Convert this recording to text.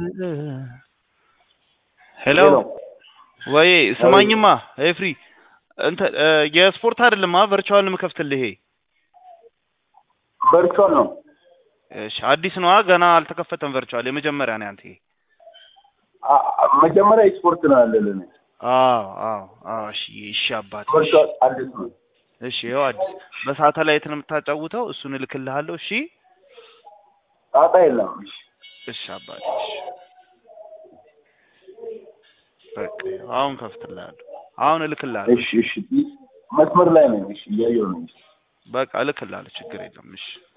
ሄሎ ወይ ስማኝማ ኤፍሪ እንትን እ የስፖርት አይደለማ ቨርቹዋል ነው የምከፍትልህ ይሄ ቨርቹዋል ነው። እሺ አዲስ ነዋ ገና አልተከፈተም ቨርቹዋል የመጀመሪያ ነው ያንተ ይሄ አ- አ- መጀመሪያ ስፖርት ነው ያለልን። አዎ አዎ አዎ እሺ እሺ አባቴ እሺ ቨርቹዋል አዲስ ነው። እሺ ይኸው አዲስ በሳተላይት ነው የምታጫውተው እሱን እልክልሃለሁ እሺ ጣጣ የለም። እሺ እሺ አባቴ እሺ በቃ ይኸው አሁን ከፍትልሃለሁ አሁን እልክልሃለሁ እሺ እሺ መስመር ላይ ነኝ። እሺ እያየሁ ነው። በቃ እልክልሃለሁ ችግር የለም እሺ